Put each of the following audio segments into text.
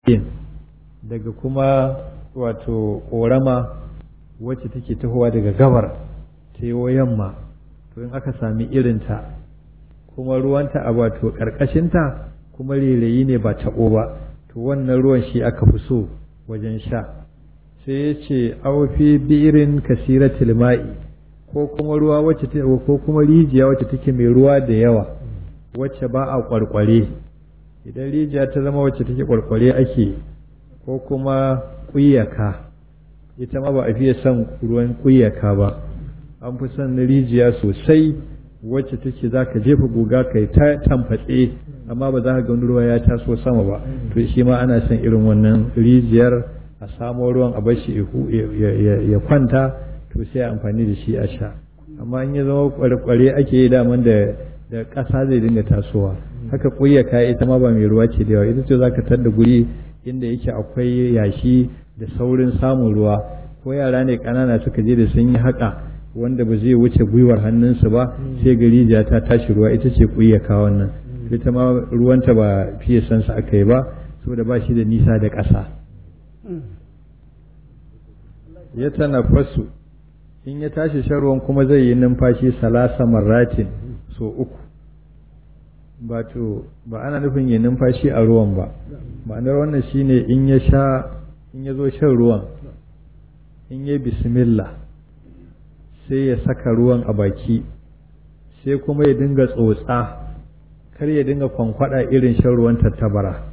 daga kuma wato ƙorama wacce take tahowa daga gabar ta yi yamma to in aka sami irinta kuma ruwanta a wato ƙarƙashinta kuma rairayi ne ba taɓo ba to wannan ruwan shi aka fi so wajen sha sai ya ce aufi birin kasiratil ma'i ko kuma ruwa wacce ko kuma rijiya wacce take mai ruwa da yawa wacce ba a kwarkware idan rijiya ta zama wacce take kwarkware ake ko kuma kuyaka ita ma ba a fiye son ruwan kuyaka ba an fi son rijiya sosai wacce take za ka jefa guga kai ta tamfatse amma ba za ka ga ruwa ya taso sama ba to shi ma ana son irin wannan rijiyar a samo ruwan a bashi ya kwanta to sai amfani da shi a sha amma in ya zama kware ake yi daman da da ƙasa zai dinga tasowa haka ƙuyyaka ita ma ba mai ruwa ce da yawa ita ce za ka tar da guri inda yake akwai yashi da saurin samun ruwa ko yara ne ƙanana suka je da sun yi haƙa wanda ba zai wuce gwiwar hannunsu ba sai gari ja ta tashi ruwa ita ce ƙuyyaka wannan ita ma ruwanta ba fiye sansa aka yi ba saboda ba shi da nisa da ƙasa ya tanafasu in ya tashi shan ruwan kuma zai yi numfashi salasa marratin so uku ba to ba ana nufin yi numfashi a ruwan ba ma'anar wannan shine in ya sha in ya zo shan ruwan in ya bismillah sai ya saka ruwan a baki sai kuma ya dinga tsotsa kar ya dinga kwankwada irin shan ruwan tattabara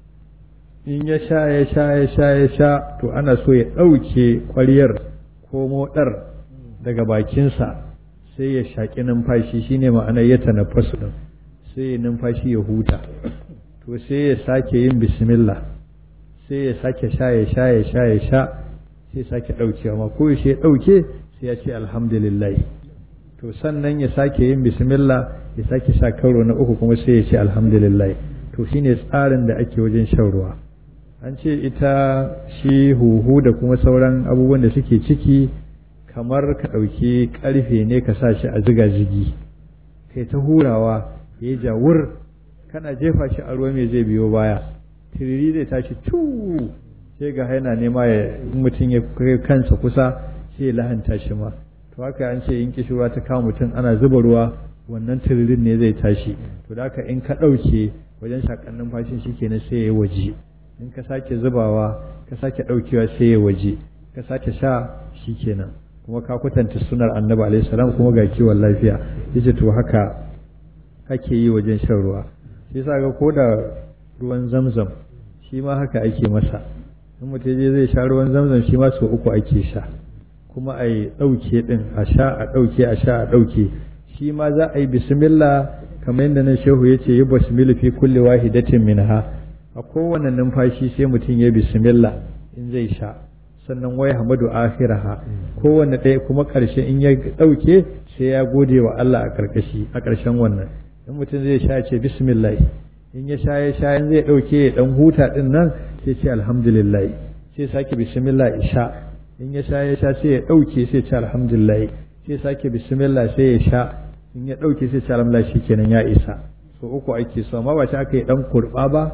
in ya sha ya sha ya sha ya sha to ana so ya ɗauke ƙwaryar ko moɗar daga bakinsa sai ya shaƙi numfashi shine ma'anar ya tanafasu ɗin sai ya numfashi ya huta to sai ya sake yin bismillah sai ya sake sha ya sha ya sha ya sha sai sake ɗaukewa ma ko ya ɗauke sai ya ce alhamdulillah to sannan ya sake yin bismillah ya sake sha karo na uku kuma sai ya ce alhamdulillah to shine tsarin da ake wajen shan ruwa an ce ita shi huhu da kuma sauran abubuwan da suke ciki kamar ka ɗauki ƙarfe ne ka sa shi a ziga zigi kai ta hurawa ya yi jawur kana jefa shi a ruwa mai zai biyo baya tiriri zai tashi tu sai ga yana nema ya mutum ya kai kansa kusa sai ya lahanta shi ma to haka an ce in kishirwa ta kawo mutum ana zuba ruwa wannan tiririn ne zai tashi to da haka in ka ɗauke wajen shakan numfashin shi kenan sai ya waje in ka sake zubawa ka sake ɗaukewa sai ya waje ka sake sha shi kenan kuma ka kwatanta sunar annabi alaihi salam kuma ga kiwon lafiya yace to haka ake yi wajen shan ruwa shi yasa ga koda ruwan zamzam shi ma haka ake masa in mutum je zai sha ruwan zamzam shi ma sau uku ake sha kuma a yi ɗauke ɗin a sha a ɗauke a sha a ɗauke shi ma za a yi bismillah kamar yadda nan shehu ya ce yi bismillah fi kulli wahidatin minha a kowane numfashi sai mutum ya bismillah in zai sha sannan wai hamadu akhiraha kowanne ɗaya kuma ƙarshe in ya ɗauke sai ya gode wa Allah a ƙarƙashi a ƙarshen wannan in mutum zai sha ce bismillah in ya sha ya sha in zai ɗauke ya ɗan huta ɗin nan sai ce alhamdulillah sai sake bismillah ya sha in ya sha ya sha sai ya ɗauke sai ce alhamdulillah sai sake bismillah sai ya sha in ya ɗauke sai ce alhamdulillah shikenan ya isa so uku ake so amma ba shi aka yi ɗan kurɓa ba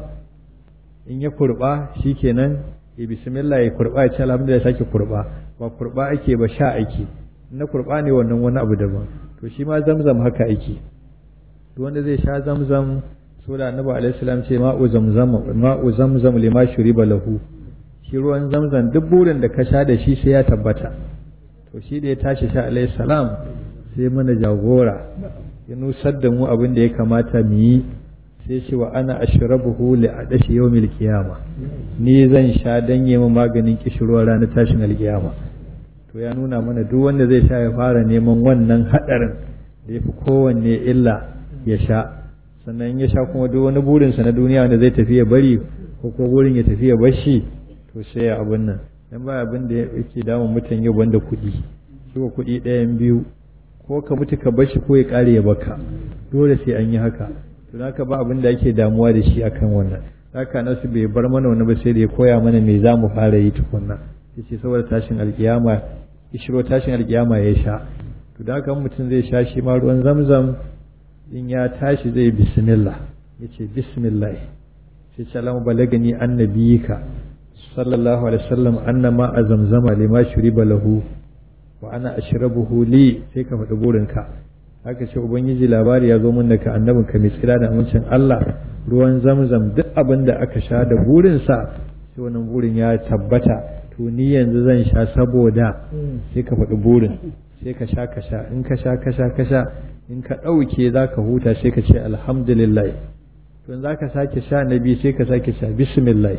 in ya kurɓa shikenan ya bismillah ya kurba ya ce alhamdulillah sake kurba ba kurba ake ba sha ake na kurba ne wannan wani abu daban to shi ma zamzam haka ake to wanda zai sha zamzam so da annabi alaihi salam ce ma'u zamzam ma'u zamzam lima shuriba lahu shi ruwan zamzam duk burin da ka sha da shi sai ya tabbata to shi da ya tashi sha alaihi salam sai mana jagora ya nusar da mu abin da ya kamata mu yi sai ce wa ana ashrabuhu li adashi yawmil qiyama ni zan sha dan yi maganin kishirwar ranar tashin alkiyama to ya nuna mana duk wanda zai sha ya fara neman wannan hadarin da yafi kowanne illa ya sha sannan ya sha kuma duk wani burinsa na duniya wanda zai tafi ya bari ko ko burin ya tafi ya bashi to sai ya abin nan dan ba abin da yake damun mutan yau banda kuɗi shi ko kuɗi ɗayan biyu ko ka mutu ka bashi ko ya ƙare ya baka dole sai an yi haka to haka ba abin da ake damuwa da shi akan wannan haka nasu bai bar mana wani ba sai da ya koya mana me za mu fara yi tukunna yace saboda tashin alkiyama ishiro tashin alkiyama ya sha to da haka mutum zai sha shi ma ruwan zamzam in ya tashi zai bismillah yace bismillah sai ce alamu balagani annabiyika sallallahu alaihi wasallam anna ma a zamzama lima shuriba lahu wa ana ashrabuhu li sai ka faɗi burinka haka ce ubangiji labari ya zo mun daga annabin ka mai tsira da amincin Allah ruwan zamzam duk abin da aka sha da burinsa sai wannan burin ya tabbata to ni yanzu zan sha saboda sai ka faɗi burin sai ka sha ka sha in ka sha ka sha ka sha in ka ɗauke za ka huta sai ka ce alhamdulillah to in za ka sake sha na biyu sai ka sake sha bismillah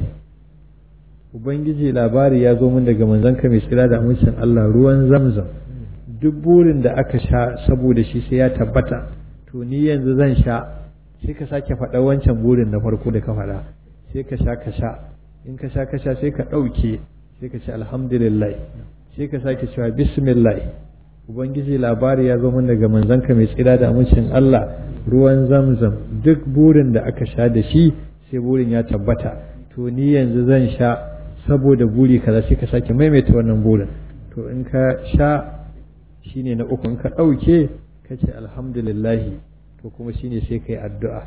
ubangiji labari ya zo min daga manzanka mai tsira da amincin Allah ruwan zamzam duk burin da aka sha saboda shi sai ya tabbata to ni yanzu zan sha sai ka sake faɗa wancan burin na farko da ka faɗa sai ka sha ka sha in ka sha ka sha sai ka ɗauke sai ka ce alhamdulillah sai ka sake cewa bismillah ubangiji labari ya zo min daga manzanka mai tsira da amincin Allah ruwan zamzam duk burin da aka sha da shi sai burin ya tabbata to ni yanzu zan sha saboda buri kaza sai ka sake maimaita wannan burin to in ka sha shine na uku in ka ɗauke ka ce alhamdulillahi to kuma shine sai ka yi addu'a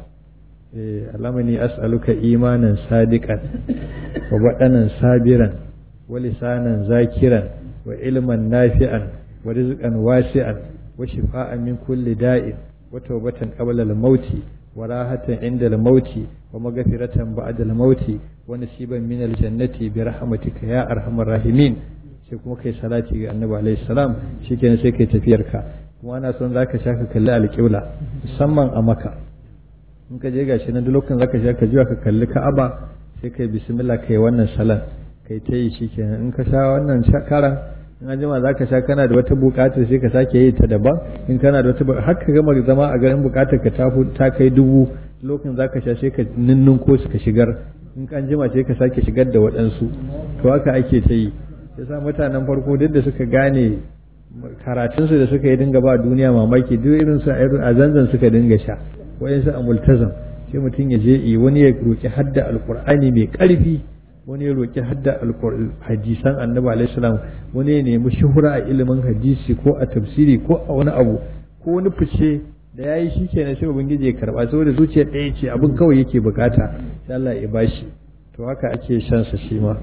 alamani as'aluka imanan sadiqan wa baɗanan sabiran wa lisanan zakiran wa ilman nafi'an wa rizqan wasi'an wa shifa'an min kulli da'in wa tawbatan qabla al-mauti wa rahatan inda al-mauti wa maghfiratan ba'da al-mauti wa nasiban min al-jannati bi rahmatika ya arhamar rahimin sai kuma kai salati ga annabi alaihi salam shikenan sai kai tafiyar ka kuma ana son zaka sha ka kalli alƙibla musamman a maka in ka je gashi na duk lokacin zaka sha ka jiwa ka kalli ka'aba sai kai bismillah kai wannan salan kai ta yi shikenan in ka sha wannan karan in an jima zaka sha kana da wata buƙatar sai ka sake yi ta daban in kana da wata har ka gama zama a garin buƙatar ka ta kai dubu lokacin zaka sha sai ka ninnun ko su ka shigar in kan jima sai ka sake shigar da waɗansu to haka ake ta yi yasa mutanen farko duk da suka gane karatunsu da suka yi dinga ba duniya mamaki duk irin su a zanzan suka dinga sha wayansu a multazam sai mutum ya je yi wani ya roki hadda alqur'ani mai karfi wani ya roki hadda hadisan annabi alaihi salam wani ya nemi shuhura a ilimin hadisi ko a tafsiri ko a wani abu ko wani fice da yayi shikenan sai ubangiji ya karba saboda zuciya ɗaya ce abin kawai yake bukata sai Allah ya bashi to haka ake shan sa shi ma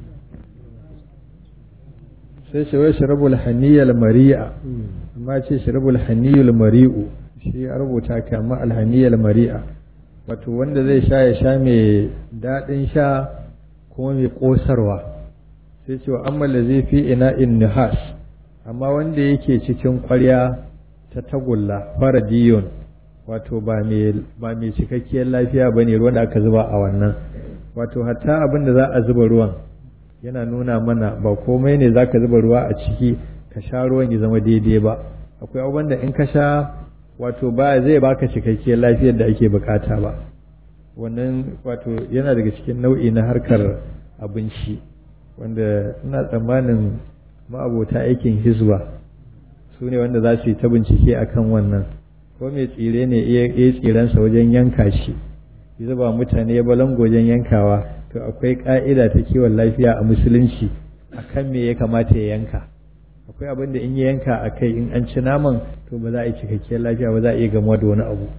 sai ce wai shirabul haniyal mari'a amma ce shirabul haniyul mari'u shi ya rubuta ka amma alhaniyal mari'a wato wanda zai sha ya sha mai daɗin sha kuma mai ƙosarwa sai ce wa amma da zai fi ina in nihas amma wanda yake cikin ƙwarya ta tagulla faradiyun wato ba mai cikakkiyar lafiya ba ne ruwan da aka zuba a wannan wato hatta abin da za a zuba ruwan yana nuna mana ba komai ne za ka zuba ruwa a ciki ka sha ruwan ya zama daidai ba akwai abubuwan da in ka sha wato ba zai baka cikakkiyar lafiyar da ake bukata ba wannan wato yana daga cikin nau'i na harkar abinci wanda ina tsammanin ma'abota aikin hizba su ne wanda za su yi ta bincike akan wannan ko mai tsire ne iya tsirensa wajen yanka shi ya zuba mutane ya balango wajen yankawa to akwai ka'ida ta kiwon lafiya a musulunci akan me ya kamata ya yanka akwai abin da in ya yanka a kai in an ci naman to ba za a yi cikakkiyar lafiya ba za a iya gamuwa da wani abu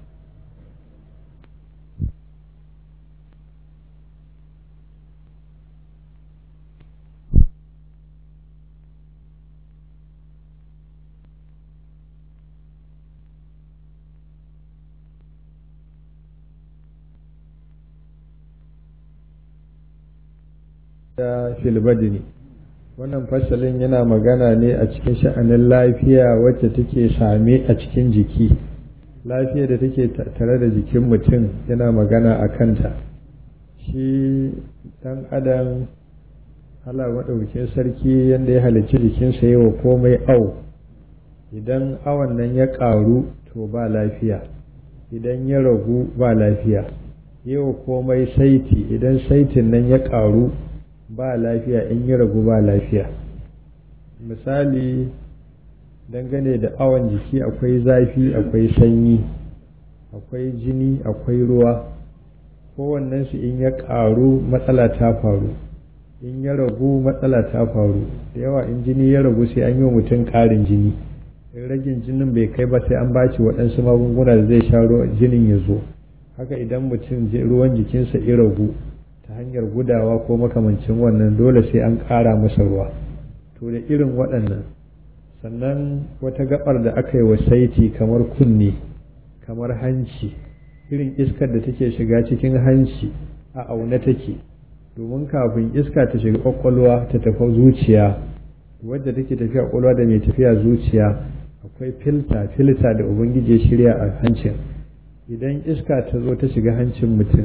da filbadini wannan fasalin yana magana ne a cikin sha'anin lafiya wacce take same a cikin jiki lafiya da take tare da jikin mutum yana magana a kanta shi dan adam Allah maɗaukin sarki yadda ya halicci jikinsa yi wa komai au idan awon nan ya ƙaru to ba lafiya idan ya ragu ba lafiya yi wa komai saiti idan saitin nan ya ƙaru ba lafiya in yi ragu ba lafiya misali dangane da awon jiki akwai zafi akwai sanyi akwai jini akwai ruwa kowannensu in ya ƙaru matsala ta faru in ya ragu matsala ta faru da yawa in jini ya ragu sai an yi wa mutum ƙarin jini in ragin jinin bai kai ba sai an baci waɗansu magunguna da zai sha jinin ya zo haka idan mutum ruwan jikinsa ya ragu ta hanyar gudawa ko makamancin wannan dole sai an ƙara masa ruwa to da irin waɗannan sannan wata gabar da aka yi wa saiti kamar kunne kamar hanci irin iskar da take shiga cikin hanci a aune take domin kafin iska ta shiga kwakwalwa ta tafi zuciya wadda take tafiya kwakwalwa da mai tafiya zuciya akwai filta filta da ubangiji ya shirya a hancin idan iska ta zo ta shiga hancin mutum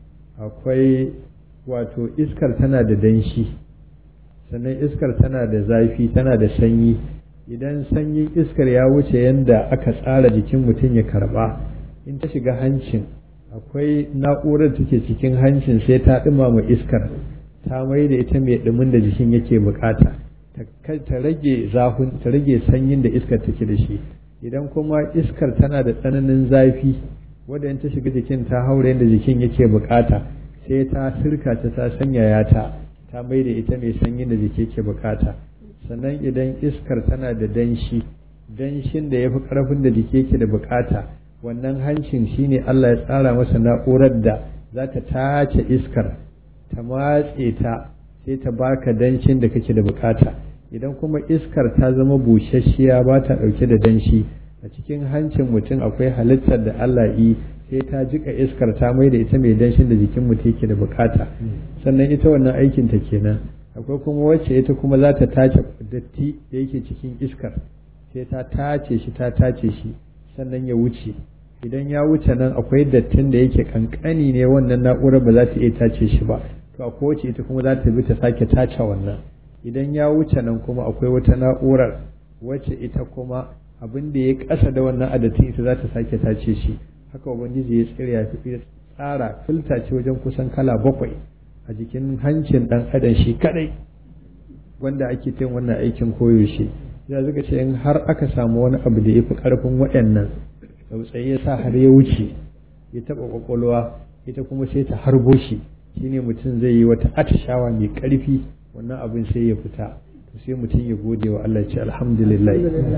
akwai wato iskar tana da danshi sannan iskar tana da zafi tana da sanyi idan sanyin iskar ya wuce yadda aka tsara jikin mutum ya karba in ta shiga hancin akwai na'urar take cikin hancin sai ta ɗumama iskar ta mai da ita mai ɗumin da jikin yake bukata ta rage zafin ta rage sanyin da iskar take da shi idan kuma iskar tana da tsananin zafi wadda in ta shiga jikin ta haura yadda jikin yake bukata sai ta sirka ta ta sanyaya ta ta mai da ita mai sanyin da jiki yake bukata sannan idan iskar tana da danshi danshin da ya fi ƙarfin da jiki yake da bukata wannan hancin shine Allah ya tsara masa na'urar da za ta tace iskar ta matse ta sai ta baka danshin da kake da bukata idan kuma iskar ta zama busasshiya ba ta ɗauke da danshi a cikin hancin mutum akwai halittar da Allah yi sai ta jika iskar ta mai da ita mai danshin da jikin mutum yake da bukata sannan ita wannan aikin ta kenan akwai kuma wacce ita kuma za ta tace datti da yake cikin iskar sai ta tace shi ta tace shi sannan ya wuce idan ya wuce nan akwai dattin da yake kankani ne wannan na'urar ba za ta iya tace shi ba to akwai wacce ita kuma za ta bi ta sake tace wannan idan ya wuce nan kuma akwai wata na'urar wacce ita kuma abin da ya kasa da wannan adatin ita za ta sake tace shi haka ubangiji ya tsira ya fi tsara filta ce wajen kusan kala bakwai a jikin hancin dan adam shi kadai wanda ake yin wannan aikin koyaushe ya zuga ce in har aka samu wani abu da ya fi karfin waɗannan tsautsayi ya sa har ya wuce ya taɓa ƙwaƙwalwa ita kuma sai ta harbo shi shine mutum zai yi wata atishawa mai ƙarfi wannan abin sai ya fita to sai mutum ya gode wa Allah ce alhamdulillah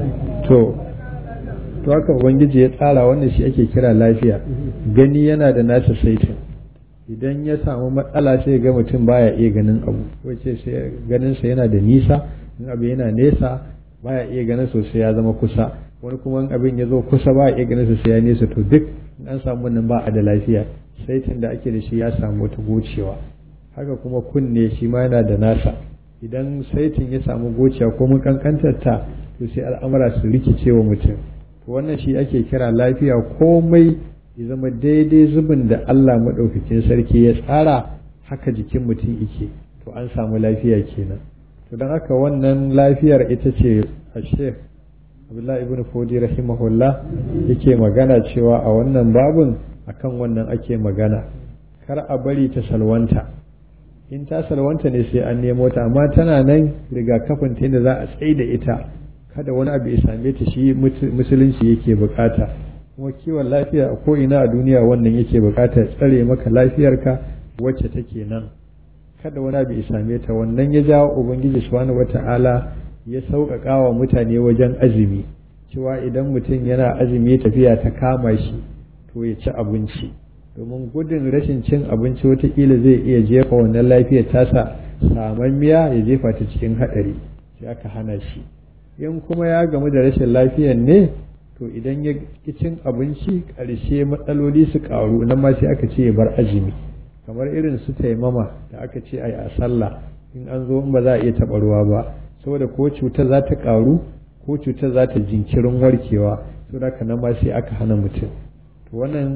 to to haka ubangiji ya tsara wannan shi ake kira lafiya gani yana da nasa saitin idan ya samu matsala sai ga mutum baya iya ganin abu wace sai ganin sa yana da nisa in abu yana nesa baya iya ganin sosai ya zama kusa wani kuma in abin ya zo kusa ba iya ganin sosai ya nesa to duk in an samu wannan ba a da lafiya saitin da ake da shi ya samu wata gocewa haka kuma kunne shi ma yana da nasa idan saitin ya samu gocewa ko mun kankantar ta to sai al'amura su rikice wa mutum to wannan shi ake kira lafiya komai ya zama daidai zubin da Allah maɗaukakin sarki ya tsara haka jikin mutum yake to an samu lafiya kenan to don haka wannan lafiyar ita ce a sheikh abdullahi ibn fodi rahimahullah yake magana cewa a wannan babun akan wannan ake magana kar a bari ta salwanta in ta salwanta ne sai an nemo ta amma tana nan rigakafin ta da za a tsaye da ita kada wani abu ya same ta shi musulunci yake bukata kuma kiwon lafiya a ko'ina a duniya wannan yake bukata tsare maka lafiyarka wacce take nan kada wani abu ya same ta wannan ya jawo ubangiji subhanahu wata'ala ya sauƙaƙa wa mutane wajen azumi cewa idan mutum yana azumi tafiya ta kama shi to ya ci abinci domin gudun rashin cin abinci watakila zai iya jefa wannan lafiyar tasa saman miya ya jefa ta cikin haɗari sai aka hana shi in kuma ya gamu da rashin lafiyar ne to idan ya ki cin abinci ƙarshe matsaloli su ƙaru nan ma sai aka ce ya bar azumi kamar irin su taimama da aka ce ai a sallah in an zo in ba za a iya taɓa ruwa ba saboda ko cutar za ta ƙaru ko cutar za ta jinkirin warkewa saboda haka nan ma sai aka hana mutum to wannan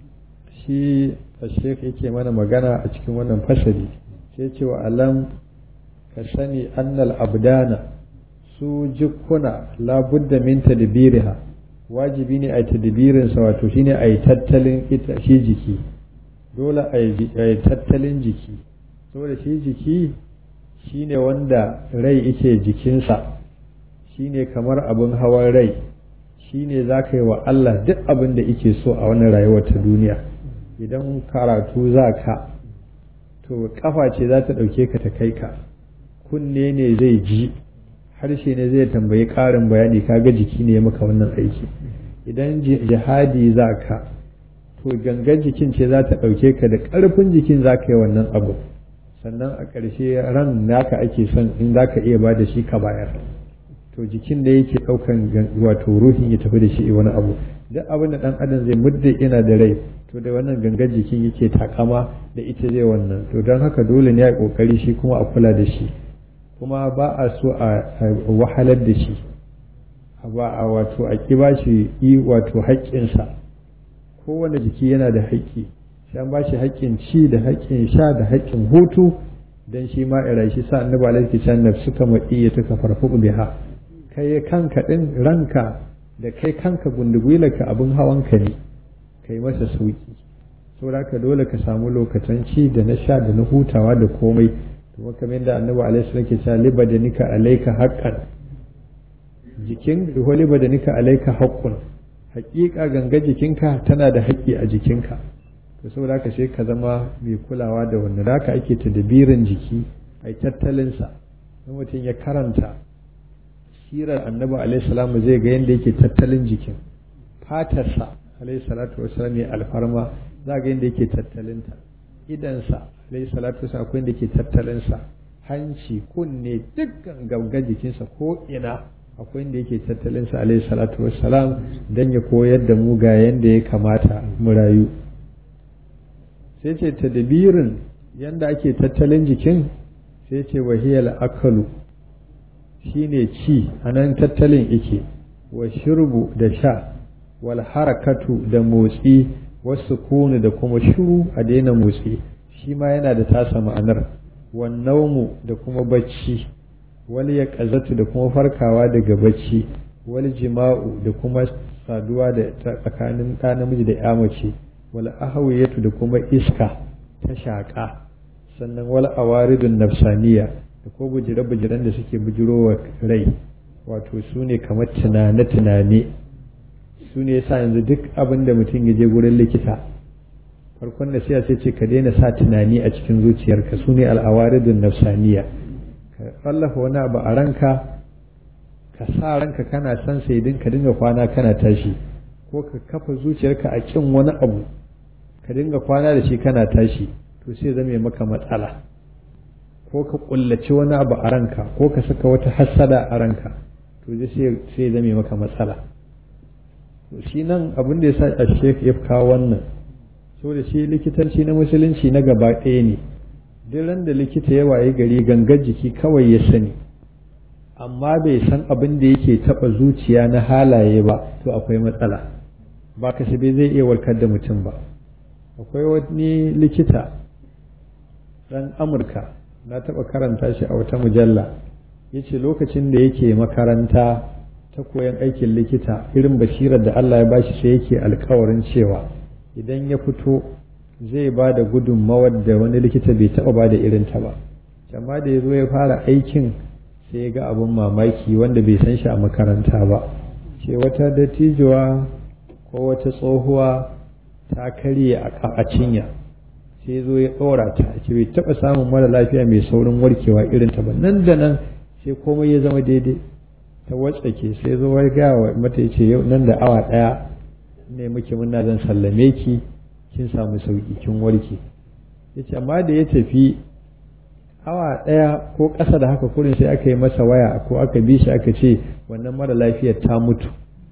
shi shek yake mana magana a cikin wannan fasali sai ce wa alam ka sani annal abdana su jikuna labudda min tadbiriha wajibi ne a yi tadbirinsa wato shine a yi tattalin ita shi jiki dole a yi tattalin jiki saboda shi jiki shine wanda rai yake jikinsa shine kamar abin hawan rai shine za ka yi wa Allah duk abin da yake so a wannan rayuwar ta duniya idan karatu za ka to kafa ce za ta ɗauke ka ta kai ka kunne ne zai ji harshe ne zai tambayi ƙarin bayani kaga jiki ne maka wannan aiki idan jihadi za ka to gangan jikin ce za ta ɗauke ka da ƙarfin jikin za ka yi wannan abu sannan a ƙarshe ran naka ake son in za ka iya ba da shi ka bayar to jikin da yake ɗaukan wato ruhin ya tafi da shi wani abu duk abin da ɗan adam zai mudda ina da rai to da wannan gangan jikin yake takama da ita zai wannan to don haka dole ne a ƙoƙari shi kuma a kula da shi kuma ba a so a wahalar da shi ba a wato a ƙi ba shi yi wato haƙƙinsa kowane jiki yana da haƙƙi sai an ba shi haƙƙin ci da haƙƙin sha da haƙƙin hutu dan shi ma ira shi sa annabi alaihi sallam suka maɗi ya tuka farfu biha kai kanka din ranka da kai kanka gundugwilarka abin hawanka ne kai masa sauki saboda ka dole ka samu lokacin ci da na sha da na hutawa da komai kuma kamar yadda annabi alaihi sallam ke cewa libadanika alaika haqqan jikin wa libadanika alaika haqqun haƙiƙa ganga jikinka tana da haƙƙi a jikinka to saboda haka sai ka zama mai kulawa da wannan haka ake tadbirin jiki ai tattalinsa in mutum ya karanta sirar annabi alaihi salamu zai ga yadda yake tattalin jikin fatarsa alaihi salatu wasalam ya alfarma za ga yadda yake tattalinta idansa alaihi salatu wasalam akwai yadda yake tattalinsa hanci kunne dukkan ganga jikinsa ko ina akwai yadda yake tattalinsa alaihi salatu wasalam don ya koyar da mu ga yadda ya kamata mu rayu sai ce tadbirin yadda ake tattalin jikin sai ce wahiyar akalu shine ci a nan tattalin ike wa shirbu da sha wal harakatu da motsi wasu kunu da kuma shiru a daina motsi shi ma yana da tasa ma'anar wan naumu da kuma bacci wal ya da kuma farkawa daga bacci wal jima'u da kuma saduwa da tsakanin ɗa namiji da ya mace wal ahawiyatu da kuma iska ta shaƙa sannan wal awaridun nafsaniya da ko bujire-bujiren da suke bujirowa rai wato su ne kamar tunane-tunane su ne yasa yanzu duk abin da mutum ya je gurin likita farkon da sai sai ce ka daina sa tunani a cikin zuciyarka su ne al'awaridun nafsaniya ka tsallafa wani abu a ranka ka sa ranka kana son sai din ka dinga kwana kana tashi ko ka kafa zuciyarka a kin wani abu ka dinga kwana da shi kana tashi to sai zame maka matsala ko ka kullaci wani abu a ranka ko ka saka wata hassada a ranka to sai zame maka matsala to shi nan abin da ya sa a shek ya kawo wannan so da shi likitanci na musulunci na gaba ɗaya ne duk ran da likita ya waye gari gangar jiki kawai ya sani amma bai san abin da yake taɓa zuciya na halaye ba to akwai matsala ba kasabe zai iya warkar da mutum ba akwai wani likita ɗan amurka na taɓa karanta shi a wata mujalla ya ce lokacin da yake makaranta ta koyan aikin likita irin basirar da Allah ya bashi sai yake alkawarin cewa idan ya fito zai ba da gudunmawar da wani likita bai taɓa ba da irin ta ba amma da ya zo ya fara aikin sai ya ga abin mamaki wanda bai san shi a makaranta ba ce wata dattijuwa ko wata tsohuwa ta karye a cinya sai zo ya ɗora ta ce bai taɓa samun mara lafiya mai saurin warkewa irin ta ba nan da nan sai komai ya zama daidai ta watsake sai zo ya gaya wa mata ya ce yau nan da awa ɗaya ne muke muna zan sallame ki kin samu sauki kin warke ya ce amma da ya tafi awa ɗaya ko ƙasa da haka kurin sai aka yi masa waya ko aka bi shi aka ce wannan mara lafiyar ta mutu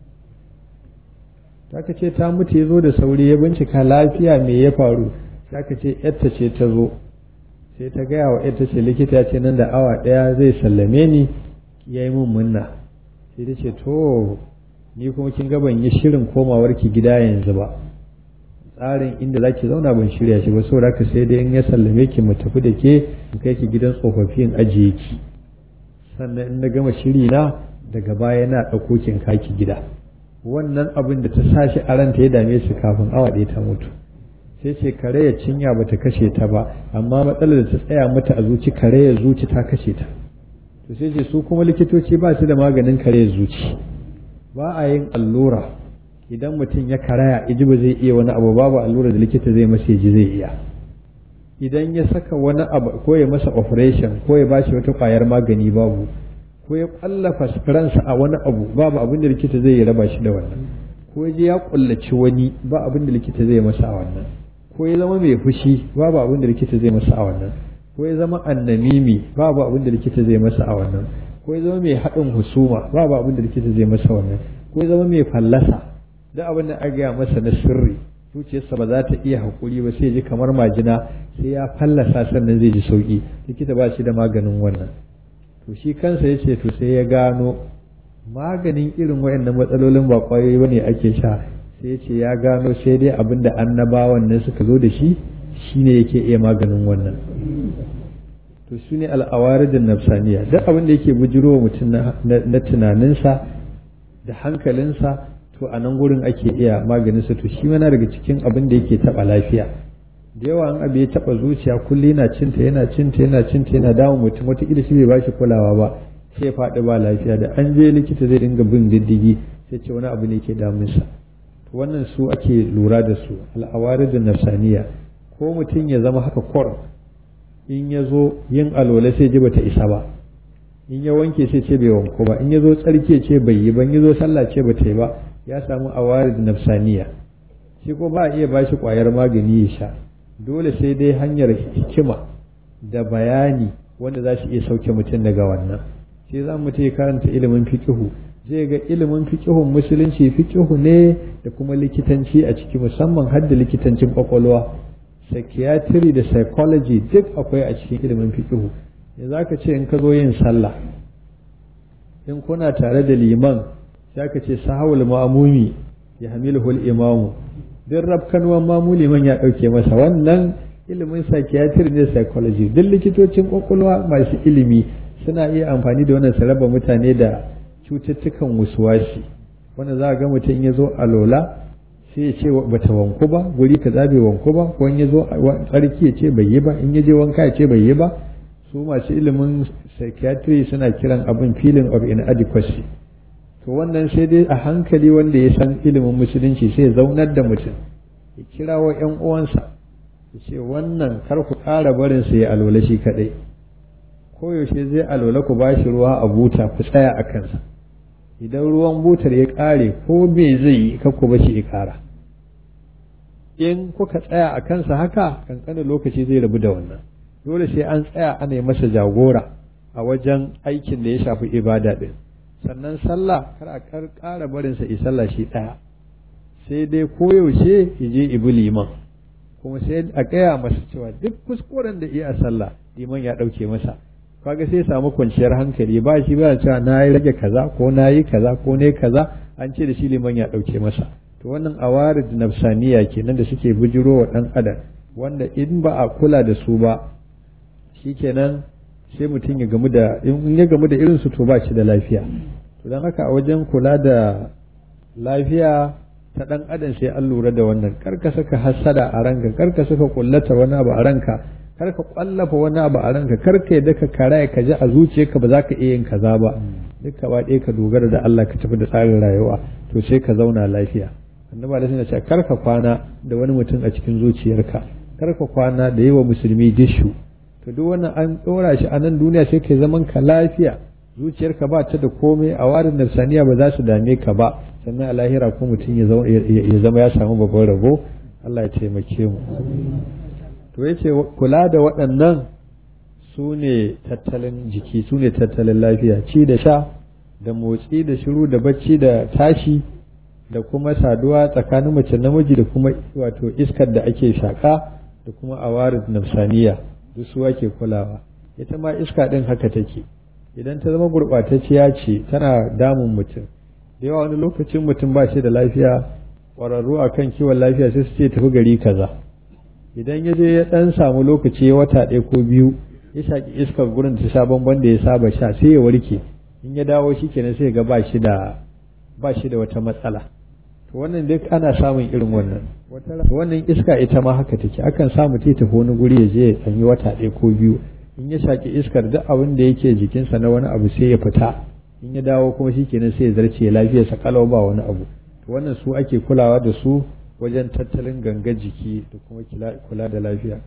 aka ce ta mutu ya zo da sauri ya bincika lafiya me ya faru sai aka ce yarta ce ta zo sai ta gaya wa yarta ce likita ya ce nan da awa ɗaya zai sallame ni ya yi mun munna sai ta ce to ni kuma kin ga ban yi shirin komawar ki gida yanzu ba tsarin inda za ki zauna ban shirya shi ba saboda haka sai dai in ya sallame ki mu tafi da ke in kai ki gidan tsofaffi in ajiye ki sannan in na gama shiri na daga baya na ɗauko ki in kaki gida wannan abin da ta sa shi a ranta ya dame su kafin awa ɗaya ta mutu sai ce karaya cinya bata kashe ta ba amma matsalar da ta tsaya mata a zuci karaya zuci ta kashe ta to sai ce su kuma likitoci ba su da maganin karaya zuci ba a yin allura idan mutum ya karaya iji ba zai iya wani abu babu allura da likita zai masa ji zai iya idan ya saka wani abu ko ya masa operation ko ya bashi wata kwayar magani babu ko ya kwallafa ransa a wani abu babu abin da likita zai yi raba shi da wannan ko ya je ya kullaci wani ba abin da likita zai masa a wannan ko ya zama mai fushi babu abin da likita zai masa a wannan ko ya zama annamimi babu abin da likita zai masa a wannan ko ya zama mai haɗin husuma babu abin da likita zai masa wannan ko ya zama mai fallasa duk abin da aka gaya masa na sirri zuciyarsa ba za ta iya haƙuri ba sai ji kamar majina sai ya fallasa sannan zai ji sauƙi likita ba shi da maganin wannan to shi kansa ya ce to sai ya gano maganin irin waɗannan matsalolin ba ƙwayoyi ba ne ake sha sai ya ce ya gano sai dai abin da annabawan nan suka zo da shi shine yake iya maganin wannan to su ne al'awaridin nafsaniya duk abin da yake bujiro mutum na tunaninsa da hankalinsa to a nan gurin ake iya maganinsa to shi mana daga cikin abin da yake taɓa lafiya da yawa an abu ya taɓa zuciya kulle yana cinta yana cinta yana cinta yana damun mutum wataƙila shi bai ba shi kulawa ba sai ya faɗi ba lafiya da an je likita zai dinga bin diddigi sai ce wani abu ne ke damunsa to wannan su ake lura da su al'awaridin nafsaniya ko mutum ya zama haka kwar in ya zo yin alola sai ji bata isa ba in ya wanke sai ce bai wanko ba in ya zo tsarki ce bai yi ba in ya zo sallah ce bata yi ba ya samu awarid nafsaniya shi ko ba a iya bashi kwayar magani ya sha dole sai dai hanyar hikima da bayani wanda za su iya sauke mutum daga wannan sai za mu ya karanta ilimin fiqihu zai ga ilimin fiqihun musulunci fiqihu ne da kuma likitanci a ciki musamman har da likitancin kwakwalwa psychiatry da psychology duk akwai a cikin ilimin fiqihu ya za ka ce in ka zo yin sallah in kuna tare da liman sai ka ce sahawul ma'amumi ya hamiluhul imamu duk rafkanuwan mamu liman ya ɗauke masa wannan ilimin psychiatry ne psychology duk likitocin kwakwalwa masu ilimi suna iya amfani da wannan su raba mutane da cututtukan wasuwasi wanda za a ga mutum ya zo a lola sai ya ce bata wanku ba guri kaza bai wanku ba ko in ya zo tsarki ya ce bai yi ba in ya je wanka ya ce bai yi ba su masu ilimin psychiatry suna kiran abin feeling of inadequacy to wannan sai dai a hankali wanda ya san ilimin musulunci sai ya zaunar da mutum ya kirawo yan uwansa ya ce wannan kar ku ƙara barin sa ya alola shi kadai koyaushe zai alola ku bashi ruwa a buta ku tsaya a kansa idan ruwan butar ya ƙare ko me zai yi kakku ba shi ya ƙara in kuka tsaya a kansa haka kankanin lokaci zai rabu da wannan dole sai an tsaya ana yi masa jagora a wajen aikin da ya shafi ibada ɗin sannan sallah kar a ƙara barinsa yi sallah shi ɗaya sai dai koyaushe ya je ibi liman kuma sai a gaya masa cewa duk kuskuren da iya sallah liman ya ɗauke masa kaga sai samu kwanciyar hankali ba shi ba cewa na yi rage kaza ko na yi kaza ko ne kaza an ce da shi liman ya ɗauke masa to wannan awarid nafsaniya kenan da suke bujiro wa ɗan adam wanda in ba a kula da su ba shikenan sai mutum ya gamu da in ya gamu da irin su to ba shi da lafiya to don haka a wajen kula da lafiya ta ɗan adam sai an lura da wannan kar ka saka hassada a ranka kar ka saka kullata wani abu a ranka kar ka kwallafa wani abu a ranka kar ka yadda ka karaya ka ji a zuciyarka ba za ka iya yin kaza ba duk ka ɗaya ka dogara da Allah ka tafi da tsarin rayuwa to sai ka zauna lafiya annaba da suna cewa kar ka kwana da wani mutum a cikin zuciyarka kar ka kwana da yi wa musulmi dishu to duk wannan an ɗora shi a nan duniya sai ka zaman ka lafiya zuciyarka ba ta da komai a warin nafsaniya ba za su dame ka ba sannan a lahira ko mutum ya zama ya samu babban rabo Allah ya taimake mu to yace kula da waɗannan su ne tattalin jiki su ne tattalin lafiya ci da sha da motsi da shiru da bacci da tashi da kuma saduwa tsakanin mace namiji da kuma wato iskar da ake shaƙa da kuma awarid nafsaniya duk su ake kulawa ita ma iska ɗin haka take idan ta zama gurɓatacciya ce tana damun mutum da yawa wani lokacin mutum ba shi da lafiya ƙwararru a kan kiwon lafiya sai su ce tafi gari kaza idan ya je ya ɗan samu lokaci ya wata ɗaya ko biyu ya shaƙi iskar gurin ta sha bamban da ya saba sha sai ya warke in ya dawo shi kenan sai ga ba shi da ba shi da wata matsala to wannan duk ana samun irin wannan to wannan iska ita ma haka take akan samu ta tafi wani guri ya je ya tsanyi wata ɗaya ko biyu in ya shaƙi iskar duk abin da yake jikinsa na wani abu sai ya fita in ya dawo kuma shi kenan sai ya zarce lafiyarsa kalau ba wani abu to wannan su ake kulawa da su wajen tattalin ganga jiki da kuma kula da lafiya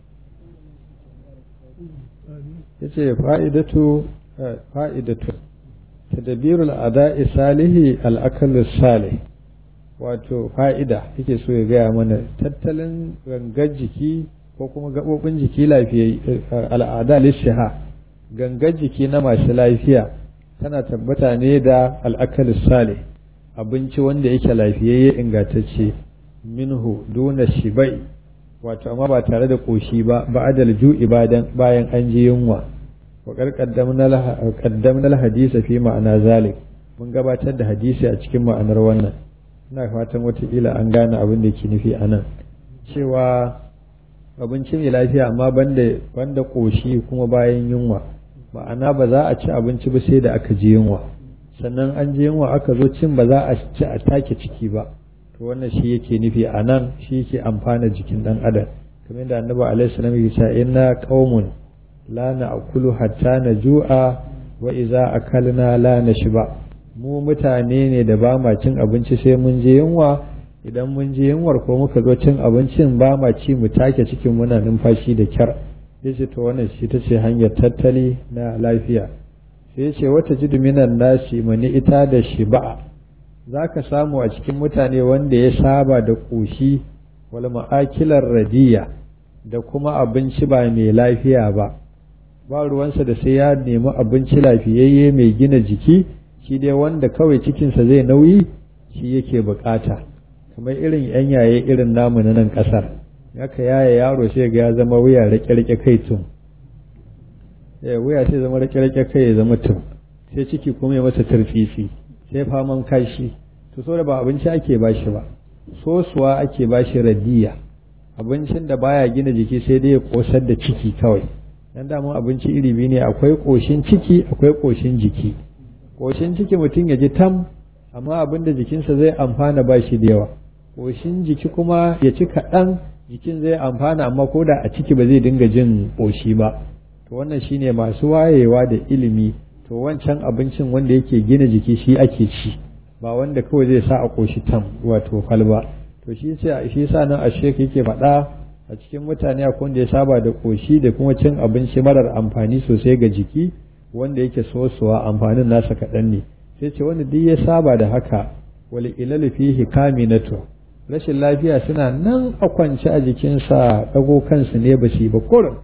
ya ce fa'idatu fa'idatu tadabirul ada'i salihi al'akalus salih wato fa'ida yake so ya gaya mana tattalin gangar jiki ko kuma gaɓoɓin jiki lafiya al'ada lishiha gangar jiki na masu lafiya tana tabbata ne da al'akalis sale abinci wanda yake lafiyayye ingantacce minhu duna shibai wato amma ba tare da ƙoshi ba ba'adal ju'i bayan an ji yunwa wa qaddamna hadisa fi ma'ana zalik mun gabatar da hadisi a cikin ma'anar wannan ina fatan watakila an gane abin da ke nufi a nan cewa abinci mai lafiya amma banda banda ƙoshi kuma bayan yunwa ma'ana ba za a ci abinci ba sai da aka ji yunwa sannan an ji yunwa aka zo cin ba za a ci a take ciki ba to wannan shi yake nufi a nan shi yake amfana jikin dan adam kamar da annabi alaihi salam yake cewa inna qaumun la na'kulu hatta naju'a wa idza akalna la nashba mu mutane ne da ba ma cin abinci sai mun je yunwa idan mun je yunwar ko muka zo cin abincin ba ma ci mu take cikin muna numfashi da kyar yace to wannan shi ta ce hanyar tattali na lafiya sai yace wata jidu minan nasi mani ita da shiba'a za ka samu a cikin mutane wanda ya saba da ƙoshi wal ma'akilar radiya da kuma abinci ba mai lafiya ba ba ruwansa da sai ya nemi abinci lafiyayye mai gina jiki shi dai wanda kawai cikinsa zai nauyi shi yake bukata kamar irin yan yaye irin namu na nan kasar haka yaye yaro sai ga ya zama wuya rake-rake kai tun wuya sai zama rake-rake kai ya zama tun sai ciki kuma ya masa turfisi sai faman kashi to so da ba abinci ake bashi ba sosuwa ake bashi radiya abincin da baya gina jiki sai dai ya kosar da ciki kawai dan damun abinci iri biyu ne akwai koshin ciki akwai koshin jiki koshin ciki mutum ya ji tam amma abin da jikinsa zai amfana ba shi da yawa koshin jiki kuma ya ci kaɗan jikin zai amfana amma ko da a ciki ba zai dinga jin koshi ba to wannan shine masu wayewa da ilimi to wancan abincin wanda yake gina jiki shi ake ci ba wanda kawai zai sa a koshi tam wato kwalba to shi sai shi sa nan a shek yake faɗa a cikin mutane akwai wanda ya saba da koshi da kuma cin abinci marar amfani sosai ga jiki wanda yake sosuwa amfanin nasa kaɗan ne sai ce wanda duk ya saba da haka wal ilal fihi kaminatu rashin lafiya suna nan a kwance a jikinsa dago kansu ne ba shi ba kurin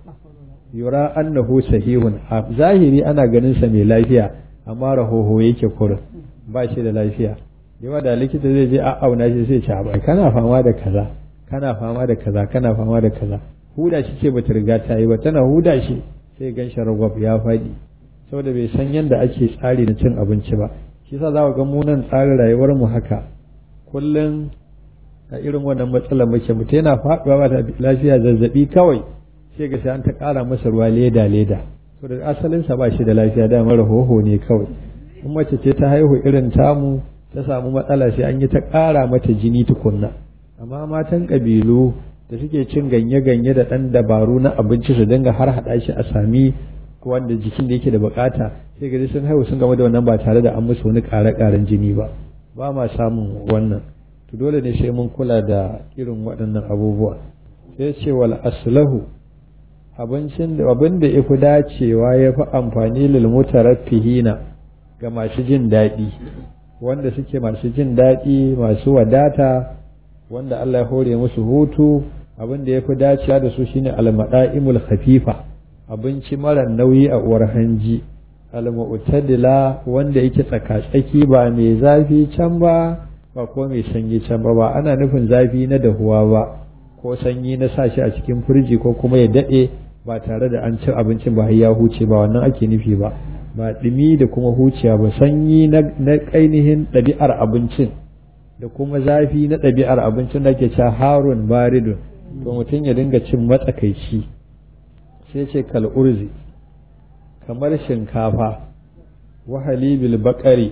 yura annahu sahihun a zahiri ana ganin sa mai lafiya amma rahoho yake kurin ba shi da lafiya yawa da likita zai je a auna shi sai ce ba kana fama da kaza kana fama da kaza kana fama da kaza huda shi ce bata riga ta yi ba tana huda shi sai gan shi ragwab ya faɗi saboda bai san yadda ake tsari na cin abinci ba shi yasa za ga mu nan tsarin rayuwar mu haka kullum a irin wannan matsalar muke mutum yana faɗuwa ba da lafiya zazzabi kawai sai ga sai an ta ƙara masa ruwa leda leda saboda asalinsa ba shi da lafiya da mara hoho ne kawai in mace ce ta haihu irin tamu ta samu matsala sai an yi ta ƙara mata jini tukunna amma matan ƙabilu da suke cin ganye-ganye da ɗan dabaru na abinci su dinga har haɗa shi a sami wanda jikin da yake da bukata sai gari sun haihu sun game da wannan ba tare da an musu wani ƙare-ƙaren jini ba ba ma samun wannan to dole ne sai mun kula da irin waɗannan abubuwa sai ce wal aslahu abincin da abin da ya fi dacewa ya fi amfani lil mutaraffihina ga masu jin daɗi wanda suke masu jin daɗi masu wadata wanda Allah ya hore musu hutu abin da ya fi dacewa da su shine almada'imul khafifa abinci mara nauyi a uwar hanji almu'tadila wanda yake tsaka-tsaki ba mai zafi can ba ba ko mai sanyi can ba ba ana nufin zafi na dahuwa ba ko sanyi na sa shi a cikin firji ko kuma ya daɗe ba tare da an ci abincin ba ya huce ba wannan ake nufi ba ba ɗumi da kuma huciya ba sanyi na ainihin ɗabi'ar abincin da kuma zafi na ɗabi'ar abincin da ke cewa harun baridun to mutum ya dinga cin matsakaici sai ce kal'urzi kamar shinkafa wahalibil bakari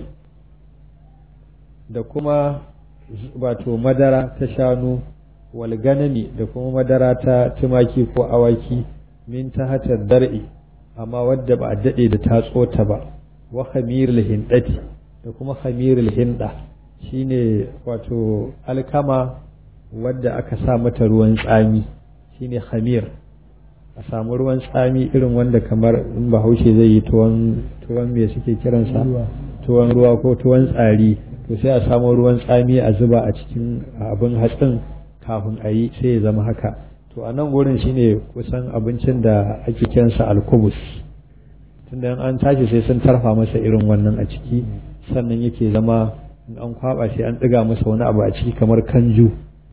da kuma wato madara ta shanu walganami da kuma madara ta tumaki ko awaki min ta hatar dar'i amma wadda ba a daɗe da tatso ta ba wa khamirul hindati da kuma khamirul hinda shine wato alkama wadda aka sa mata ruwan tsami shine khamir a samu ruwan tsami irin wanda kamar in bahaushe zai yi tuwon tuwon me suke kiransa tuwon ruwa ko tuwon tsari to sai a samu ruwan tsami a zuba a cikin abin hatsin kafin a yi sai ya zama haka to a nan wurin shine kusan abincin da ake kiransa alkubus tunda an tashi sai sun tarfa masa irin wannan a ciki sannan yake zama in an kwaba sai an ɗiga masa wani abu a ciki kamar kanju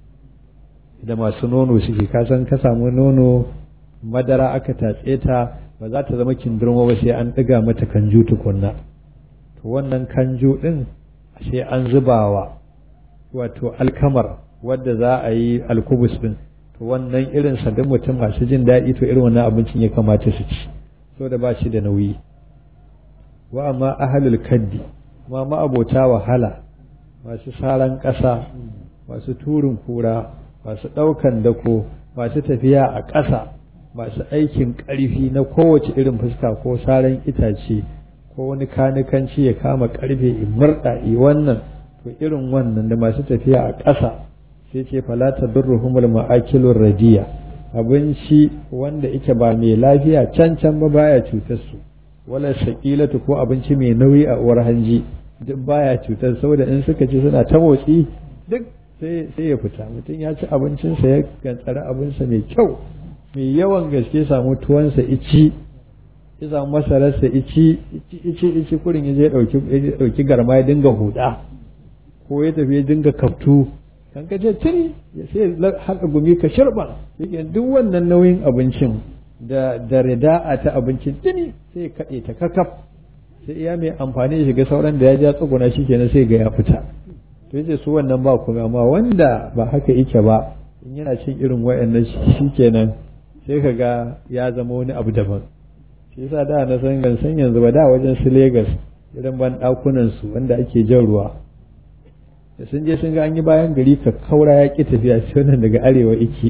da masu nono suke kasan ka samu nono madara aka tatse ta ba za ta zama kindirmo ba sai an ɗiga mata kanju tukunna to wannan kanju ɗin sai an zubawa wato alkamar wadda za a yi alkubus ɗin to wannan irin sadin mutum masu jin daɗi to irin wannan abincin ya kamata su ci so da ba shi da nauyi wa amma ahalul kaddi ma ma'abota wahala masu saran ƙasa masu turin kura masu ɗaukan dako masu tafiya a ƙasa masu aikin ƙarfi na kowace irin fuska ko saran itace ko wani kanikanci ya kama ƙarfe in murɗa i wannan to irin wannan da masu tafiya a ƙasa sai ce falata durruhumul ma'akilur radiya abinci wanda ike ba mai lafiya can can ba baya cutar su wala shaqilatu ko abinci mai nauyi a uwar hanji duk baya cutar saboda in suka ci suna ta motsi duk sai sai ya fita mutum ya ci abincinsa ya gantsara abinsa mai kyau mai yawan gaske samu tuwansa ici ya samu masararsa ici ici ici ici kurin ya je dauki dauki garma ya dinga huda ko ya tafi ya dinga kaftu kan ka ce tuni sai haka gumi ka shirba yake duk wannan nauyin abincin da da rida'a ta abincin tuni sai kaɗe ta kakaf sai iya mai amfani da shiga sauran da ya ja tsuguna shi kenan sai ga ya fita to yace su wannan ba kuma amma wanda ba haka yake ba in yana cin irin wayannan shi kenan sai ka ga ya zama wani abu daban shi yasa da na san gan san yanzu ba da wajen su Lagos irin ban dakunan su wanda ake jan ruwa da sun je sun ga an yi bayan gari ka kaura ya ki tafiya sai wannan daga arewa iki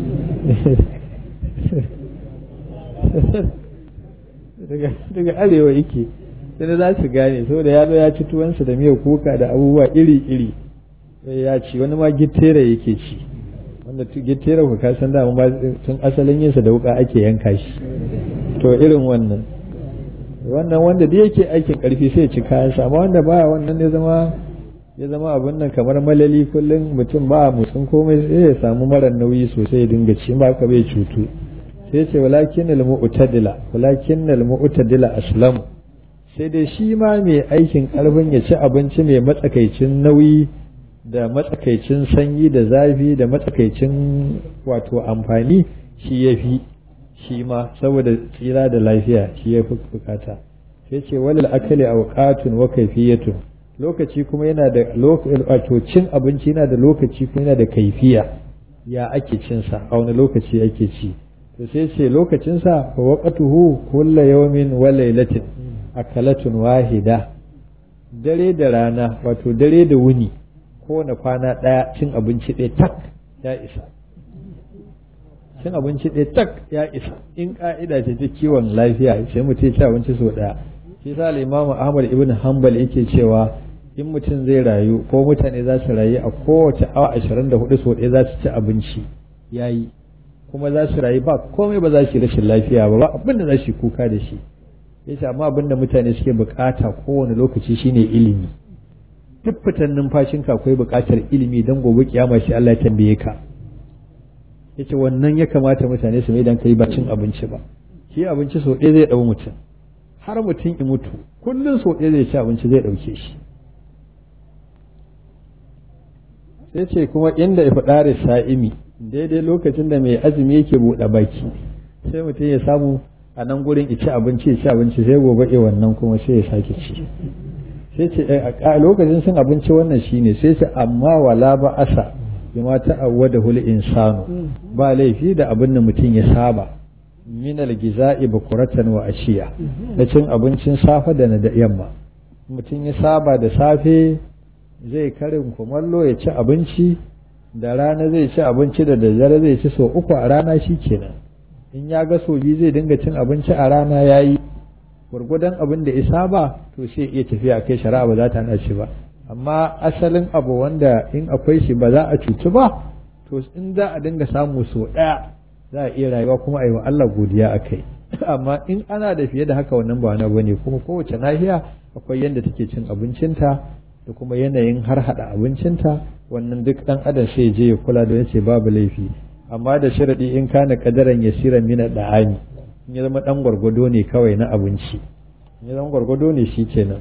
daga arewa yake sai za su gane saboda ya zo ya ci tuwansa da miyar kuka da abubuwa iri-iri sai ya ci wani ma gittera yake ci wanda gittera ku ka san dama tun asalin yinsa da wuka ake yanka shi to irin wannan wannan wanda da yake aikin karfi sai ya ci kayansa amma wanda baya wannan ya zama ya zama abin nan kamar malali kullum mutum ba musun komai sai ya samu mara nauyi sosai ya dinga ci ba ka bai cutu sai ce walakin al-mu'tadila walakin al-mu'tadila aslamu sai dai shi ma mai aikin karfin ya ci abinci mai matsakaicin nauyi da matsakaicin sanyi da zafi da matsakaicin wato amfani shi ya fi shi ma saboda tsira da lafiya shi ya fi bukata sai ce walil akali awqatun wa kayfiyatun lokaci kuma yana da wato cin abinci yana da lokaci kuma yana da kaifiya ya ake cin sa a wani lokaci ake ci to sai ce lokacin sa wa waqtuhu kullu yawmin wa laylatin akalatun wahida dare da rana wato dare da wuni kowane kwana ɗaya cin abinci ɗaya tak ya isa cin abinci ɗaya tak ya isa in ƙa'ida ce ta kiwon lafiya sai mutum ci abinci sau ɗaya shi sa imamu ahmad ibn hanbal yake cewa in mutum zai rayu ko mutane za su rayu a kowace awa ashirin da hudu sau ɗaya za su ci abinci ya yi kuma za su rayu ba komai ba za su yi rashin lafiya ba ba abin da za su yi kuka da shi yace amma abin da mutane suke bukata kowane lokaci shine ilimi duk fitan numfashinka akwai bukatar ilimi don gobe kiyama shi Allah ya tambaye ka yace wannan ya kamata mutane su mai dan kai ba cin abinci ba shi abinci so ɗaya zai ɗau mutum har mutum in mutu kullum so ɗaya zai ci abinci zai ɗauke shi sai ce kuma inda ya faɗa sa'imi daidai lokacin da mai azumi yake buɗe baki sai mutum ya samu a nan gurin ici abinci ci abinci sai gobe e wannan kuma sai ya sake ci sai ce a lokacin sun abinci wannan shine sai ce amma wala ba asa bima ta'awwada hul insanu ba laifi da abin da mutum ya saba min al-giza'i bukuratan wa ashiya da cin abincin safe da na da yamma mutum ya saba da safe zai karin kumallo ya ci abinci da rana zai ci abinci da daddare zai ci sau uku a rana shi kenan in ya ga so biyu zai dinga cin abinci a rana ya yi gwargwadon abin da isa ba to sai iya tafiya kai shari'a ba za ta hana shi ba amma asalin abu wanda in akwai shi ba za a cuci ba to in za a dinga samu so ɗaya za a iya rayuwa kuma a yi wa Allah godiya a kai amma in ana da fiye da haka wannan ba wani bane kuma kowace nahiya akwai yadda take cin abincinta da kuma yanayin har hada abincinta wannan duk dan adam sai je ya kula da yace babu laifi amma da sharadi in kana kadaran yasiran mina da'ani in ya zama dan gwargwado ne kawai na abinci in ya zama gwargwado ne shi kenan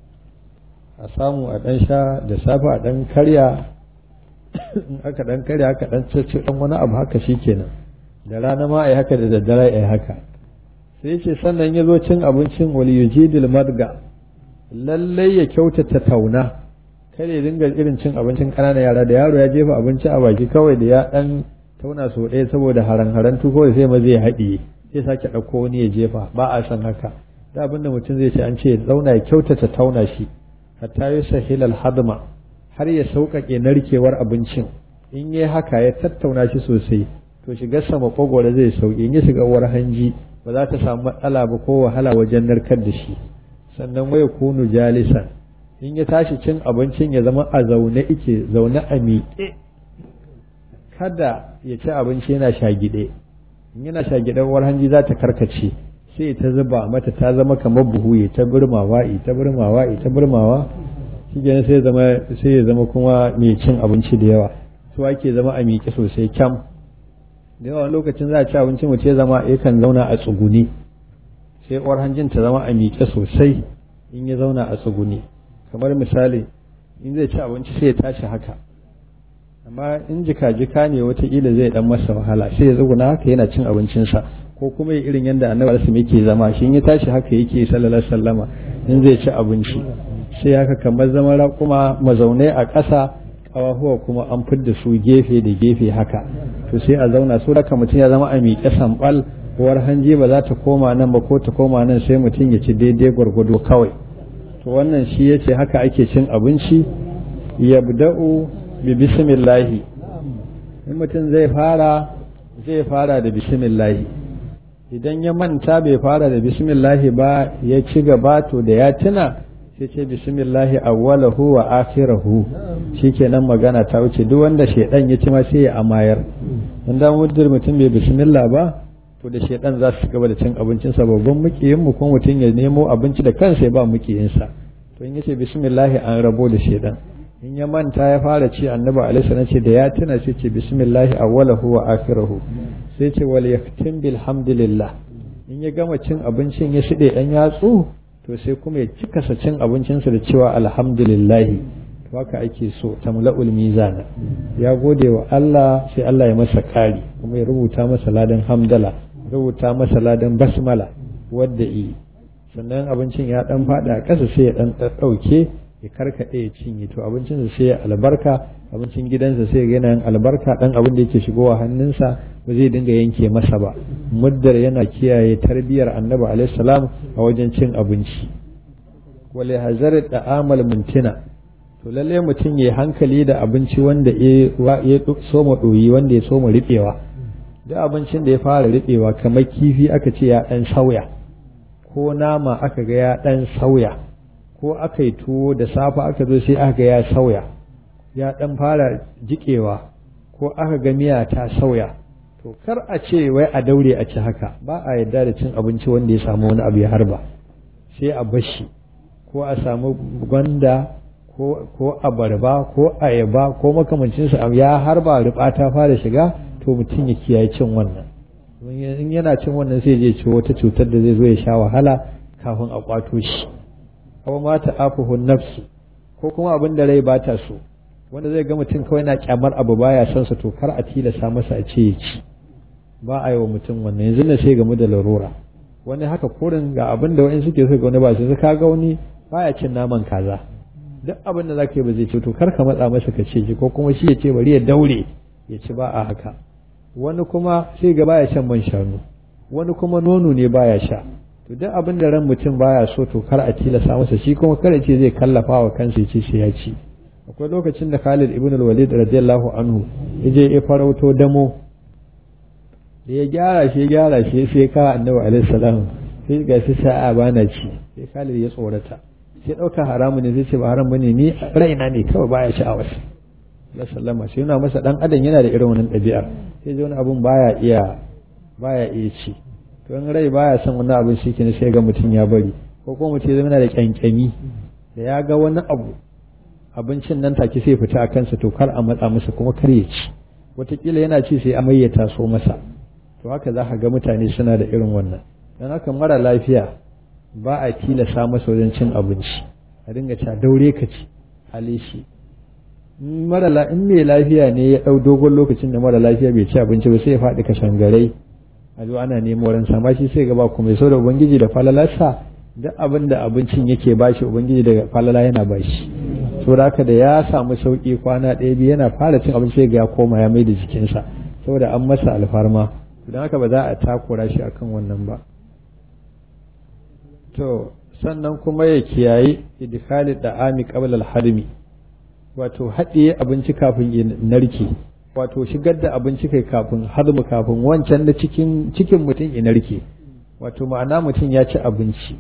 a samu a dan sha da safe a dan karya in aka dan karya aka dan cece dan wani abu haka shi kenan da rana ma ai haka da daddare ai haka sai ce sannan ya zo cin abincin wal yujidil madga lallai ya kyautata tauna kada ya dinga irin cin abincin ƙananan yara da yaro ya jefa abinci a baki kawai da ya dan tauna so ɗaya saboda haran-haran tuko sai ma zai haɗiye sai sake ɗauko wani ya jefa ba a san haka da abin da mutum zai ce an ce zauna ya kyautata tauna shi hatta yi sahil hadma har ya sauƙaƙe narkewar abincin in yi haka ya tattauna shi sosai to shigar sa makogwaro zai sauƙi in ya shiga uwar hanji ba za ta samu matsala ba ko wahala wajen narkar da shi sannan waya kunu jalisan in ya tashi cin abincin ya zama a zaune ike zaune a miƙe kada ya ci abinci yana shagide in yana shagide uwar hanji za ta karkace sai ta zuba mata ta zama kamar buhu ya ta burmawa ya ta burmawa ya ta burmawa shi sai ya zama sai ya zama kuma mai cin abinci da yawa su ake zama a miƙe sosai kyam da yawa lokacin za a ci abinci mutum ya zama yakan zauna a tsuguni sai uwar hanjin ta zama a miƙe sosai in ya zauna a tsuguni kamar misali in zai ci abinci sai ya tashi haka amma in jika-jika ne wataƙila zai dan masa wahala sai ya tsuguna haka yana cin abincinsa ko kuma ya irin yadda annabi alisim yake zama shi in ya tashi haka yake sallallahu sallama in zai ci abinci sai haka kamar zama raƙuma mazaunai a ƙasa ƙawahuwa kuma an fidda su gefe da gefe haka to sai a zauna so haka mutum ya zama a miƙe sambal uwar hanji ba za ta koma nan ba ko ta koma nan sai mutum ya ci daidai gwargwado kawai to wannan shi ya ce haka ake cin abinci yabda'u bi bismillahi in mutum zai fara zai fara da bismillahi idan ya manta bai fara da bismillahi ba ya ci gaba to da ya tuna sai ce bismillahi awwalahu wa akhirahu shikenan magana ta wuce duk wanda shedan ya ci ma sai ya amayar dan muddin mutum bai bismillah ba to da shedan za su gaba da cin abincin sa babban mukiyin mu kuma mutum ya nemo abinci da kansa ya ba mukiyin sa to in yace bismillah an rabo da shedan in ya manta ya fara ci annabi alaihi salam ce da ya tuna sai ce bismillah awwalahu wa akhirahu sai ce wal yaktim bilhamdulillah in ya gama cin abincin ya shide dan yatsu to sai kuma ya cika sa cin abincinsa da cewa alhamdulillah to haka ake so tamla'ul mizana ya gode wa Allah sai Allah ya masa kari kuma ya rubuta masa ladan hamdala rubuta masa ladan basmala wadda yi sannan abincin ya dan fada a ƙasa sai ya dan ɗauke ya karkaɗe ya cinye to abincinsa sai ya albarka abincin gidansa sai ya yana albarka dan abin da yake shigowa hannunsa ba zai dinga yanke masa ba muddar yana kiyaye tarbiyar annabi alaihi salam a wajen cin abinci wale hazar da amal mintina to lalle mutum ya hankali da abinci wanda ya soma ɗoyi wanda ya soma riɓewa duk abincin da ya fara riɓewa kamar kifi aka ce ya ɗan sauya ko nama aka ga ya ɗan sauya ko aka yi tuwo da safe aka zo sai aka ga ya sauya ya ɗan fara jiƙewa ko aka ga miya ta sauya to kar a ce wai a daure a ci haka ba a yarda da cin abinci wanda ya samu wani abu ya harba sai a bashi ko a samu gwanda ko abarba ko ayaba ko makamancinsa ya harba riba ta fara shiga to mutum ya kiyaye cin wannan in yana cin wannan sai je ci wata cutar da zai zo ya sha wahala kafin a kwato shi aw ma ta'afuhu nafsu ko kuma abin da rai bata so wanda zai ga mutum kawai na kyamar abu baya son sa to kar a tilasa masa a ce ya ci ba a yi wa mutum wannan yanzu na sai gamu da larura wani haka kurin ga abin da wani suke so ga wani ba su ka ga wani baya cin naman kaza duk abin da zaka yi ba zai ce to kar ka matsa masa ka ce ko kuma shi ya ce bari ya daure ya ci ba a haka wani kuma sai ga baya shan man shanu wani kuma nono ne baya sha to duk abin da ran mutum baya so to kar a tilasa masa shi kuma kar ce zai kallafa wa kansa ya ce sai ya ci akwai lokacin da Khalid ibn al-Walid radiyallahu anhu yaje ya farauto damo da ya gyara shi ya gyara shi sai ka annabi alaihi salam sai ga shi sa'a bana ci sai Khalid ya tsorata sai ɗauka haramu ne zai ce ba haram bane ni raina ne kawai baya sha'awar Allah sallama sai yana masa dan adam yana da irin wannan ɗabi'ar sai ji wani abun baya iya baya iya ci to in rai baya son wani abun shi ne sai ga mutum ya bari ko kuma mutum zama da kyankyami da ya ga wani abu abincin nan take sai fita a kansa to kar a matsa masa kuma kar ya ci wataƙila yana ci sai amai ya taso masa to haka za ka ga mutane suna da irin wannan don haka mara lafiya ba a tilasa masa wajen cin abinci a dinga ca daure ka ci halishi mara in mai lafiya ne ya ɗau dogon lokacin da mara lafiya bai ci abinci ba sai ya faɗi kashangarai a zo ana nemo wurin sama shi sai gaba kuma so da ubangiji da falalarsa duk abin da abincin yake bashi ubangiji daga falala yana bashi saboda haka da ya samu sauki kwana ɗaya biyu yana fara cin abinci ga ya koma ya mai da jikinsa saboda an masa alfarma don haka ba za a takura shi akan wannan ba to sannan kuma ya kiyaye idkhali da'ami qabla al-harmi wato haɗiye abinci kafin ya narke wato shigar da abinci kai kafin harmu kafin wancan na cikin cikin mutum ya narke wato ma'ana mutum ya ci abinci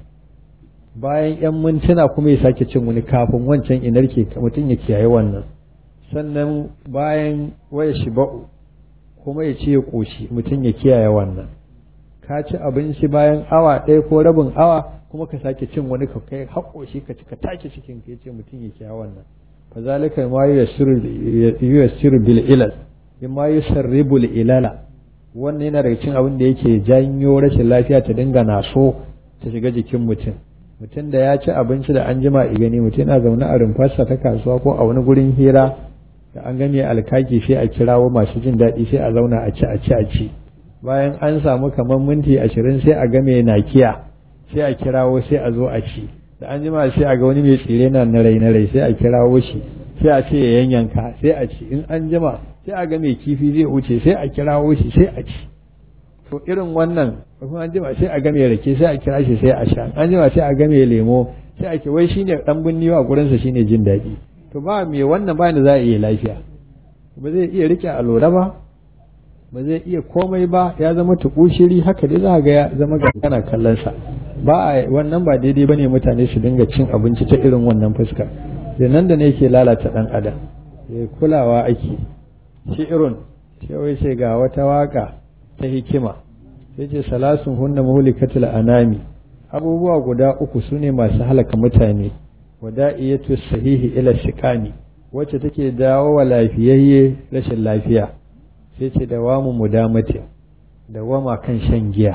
bayan yan mintuna kuma ya sake cin wani kafin wancan ya narke mutum ya kiyaye wannan sannan bayan waya shiba'u kuma ya ce ya ƙoshi mutum ya kiyaye wannan ka ci abinci bayan awa ɗaya ko rabin awa kuma ka sake cin wani ka kai haƙoshi ka ci ka take cikin ka yace mutum ya kiyaye wannan fa zalika ma yuyassiru bil ilal bima yusarribu al ilala wannan yana daga cikin abin da yake janyo rashin lafiya ta dinga naso ta shiga jikin mutum mutum da ya ci abinci da an jima gani mutum yana zaune a rumfarsa ta kasuwa ko a wani gurin hira da an gane alkaki sai a kirawo masu jin daɗi sai a zauna a ci a ci a ci bayan an samu kamar minti ashirin sai a game nakiya sai a kirawo sai a zo a ci da an jima sai a ga wani mai tsire na na rai na rai sai a kirawo shi sai a ce ya yanyanka sai a ci in an jima sai a ga mai kifi zai wuce sai a kirawo shi sai a ci to irin wannan kuma an jima sai a ga mai rake sai a kira shi sai a sha an jima sai a ga mai lemo sai a ce wai shine dan binniwa gurinsa shine jin daɗi to ba me wannan ba da za a iya lafiya ba zai iya rike alora ba ba zai iya komai ba ya zama tukushiri haka dai za ga ya zama ga kana kallon sa ba a wannan ba daidai bane mutane su dinga cin abinci ta irin wannan fuska da nan da ne yake lalata dan adam ya kulawa ake shi irin sai wai sai ga wata waka ta hikima sai ce salasun hunna muhlikatul anami abubuwa guda uku sune masu halaka mutane wada'iyatu sahihi ila shiqani wacce take dawo wa lafiyayye rashin lafiya sai ce dawamu mudamati dawama kan shan giya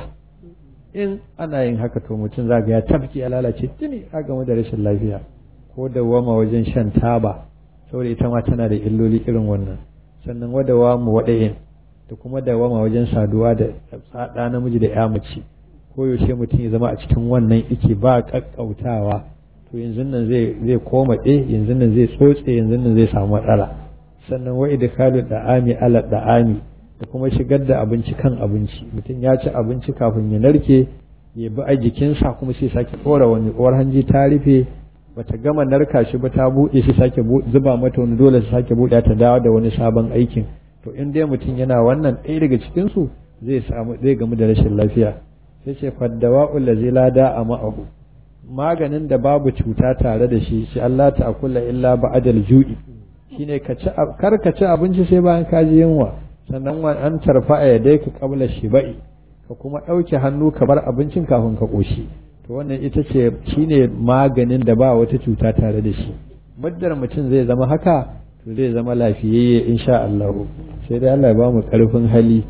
in ana yin haka to mutum zaga ya tafki ya lalace tuni a game da rashin lafiya ko dawama wajen shan taba saboda ita ma tana da illoli irin wannan sannan wadawamu wadayin da kuma dawama wajen saduwa da tsada namiji da ya mace ko yaushe mutum ya zama a cikin wannan ike ba kakkautawa to yanzu nan zai zai komaɗe yanzu nan zai tsotse yanzu nan zai samu matsala sannan wa idkalu da'ami ala da'ami da kuma shigar da abinci kan abinci mutum ya ci abinci kafin ya narke ya bi a jikinsa kuma sai sake ɗora wani uwar hanji ta rufe bata gama narka shi ba ta buɗe shi sake zuba mata wani dole su sake buɗe ta dawo da wani sabon aikin to in dai mutum yana wannan ɗaya daga cikin su zai samu zai gamu da rashin lafiya sai ce faddawa'ul ladzi la da'a ma'ahu maganin da babu cuta tare da shi shi Allah ta akula illa ba'adal ju'i shine ka ci kar ka ci abinci sai bayan ka ji yunwa sannan wa an tarfa a yadai ka kabla shiba'i ka kuma ɗauke hannu ka bar abincin kafin ka ƙoshi to wannan ita ce shine maganin da ba wata cuta tare da shi muddar mutum zai zama haka to zai zama lafiyayye insha Allah sai dai Allah ya ba mu ƙarfin hali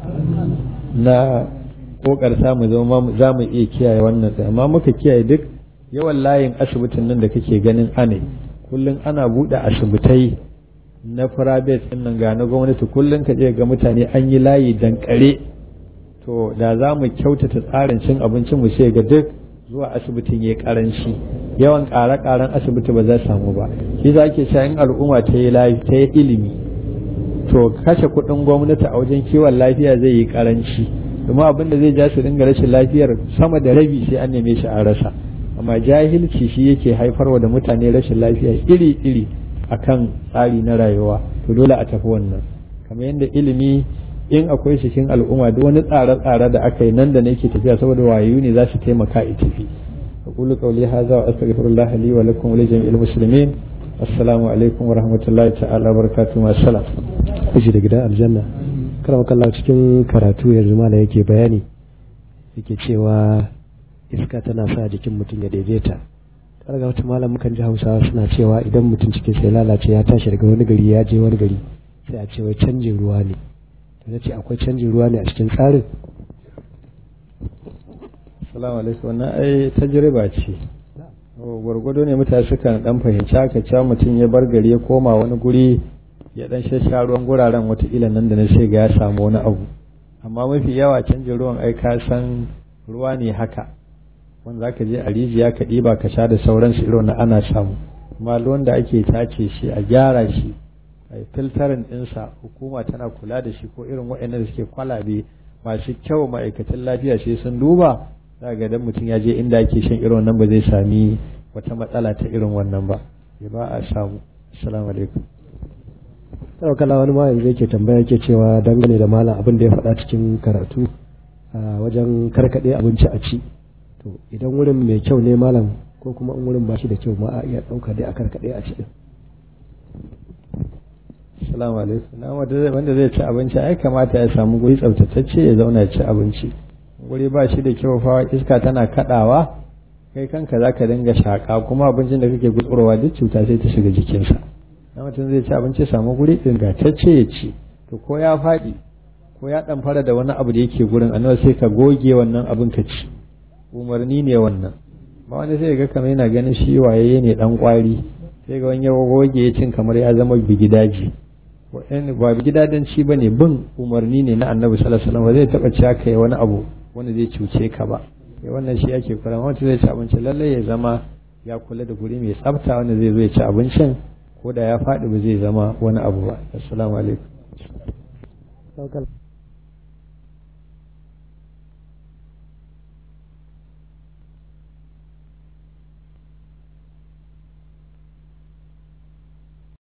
na kokarta mu zama za mu iya kiyaye wannan amma muka kiyaye duk yawan layin asibitin nan da kake ganin ane kullum ana buɗe asibitai na private ɗin nan ga na gwamnati kullum ka je ga mutane an yi layi dankare to da za mu kyautata tsarin cin abincin mu sai ga duk zuwa asibitin ya karanci yawan ƙare-ƙaren asibiti ba za samu ba shi za ke sha in al'umma ta yi layi ta yi ilimi to kashe kuɗin gwamnati a wajen kiwon lafiya zai yi karanci domin abin da zai ja su dinga rashin lafiyar sama da rabi sai an neme shi a rasa amma jahilci shi yake haifarwa da mutane rashin lafiya iri-iri akan tsari na rayuwa to dole a tafi wannan kamar yadda ilimi in akwai cikin al'umma duk wani tsare-tsare da aka yi nan da nake tafiya saboda wayoyi ne za su taimaka a tafi aqulu qawli hadha wa astaghfirullah li wa lakum wa li jami'il muslimin assalamu alaikum wa rahmatullahi ta'ala wa barakatuh wa assalam kushi da gidan aljanna karama kallah cikin karatu yanzu mala yake bayani yake cewa iska tana sa jikin mutum ya daidaita karga wata malam mukan ji hausawa suna cewa idan mutum cikin sai lalace ya tashi daga wani gari ya je wani gari sai a ce wai canjin ruwa ne to na ce akwai canjin ruwa ne a cikin tsarin salamu alaikum wannan ai tajriba ce gwargwado ne mutane sukan dan fahimci haka cewa mutum ya bar gari ya koma wani guri ya dan shasha ruwan guraren watakila nan da na sai ga ya samu wani abu amma mafi yawa canjin ruwan ai ka san ruwa ne haka wanda zaka je a rijiya ka ɗiba ka sha da sauransu irin na ana samu amma ruwan da ake tace shi a gyara shi a filtarin ɗinsa hukuma tana kula da shi ko irin waɗannan da suke kwalabe masu kyau ma'aikatan lafiya sai sun duba za ga dan mutum ya je inda ake shan irin wannan ba zai sami wata matsala ta irin wannan ba ya ba a samu assalamu alaikum sau kala wani ma yanzu yake tambaya yake cewa dangane da malam abin da ya faɗa cikin karatu a wajen karkaɗe abinci a ci to idan wurin mai kyau ne malam ko kuma in wurin ba shi da kyau ma a iya ɗauka dai a karkaɗe a ci din assalamu alaikum na wanda zai ci abinci ai kamata ya samu guri tsaftatacce ya zauna ya ci abinci guri ba shi da kyau fa iska tana kaɗawa kai kanka za ka dinga shaƙa kuma abincin da kake gutsurowa duk cuta sai ta shiga jikinsa na mutum zai ci abinci samu guri ingantacce ya ci to ko ya faɗi ko ya ɗan fara da wani abu da yake gurin annabi sai ka goge wannan abin ka ci umarni ne wannan ba wanda sai ga kamar yana ganin shi waye ne dan kwari sai ga wani ya goge ya cin kamar ya zama bigidaji ba bigidadanci ba ne bin umarni ne na annabi sallallahu alaihi wasallam ba zai taɓa ci aka yi wani abu wanda zai cuce ka ba sai wannan shi ake kula wanda zai ci abinci lallai ya zama ya kula da guri mai tsafta wanda zai zo ya ci abincin ko da ya faɗi ba zai zama wani abu ba assalamu alaikum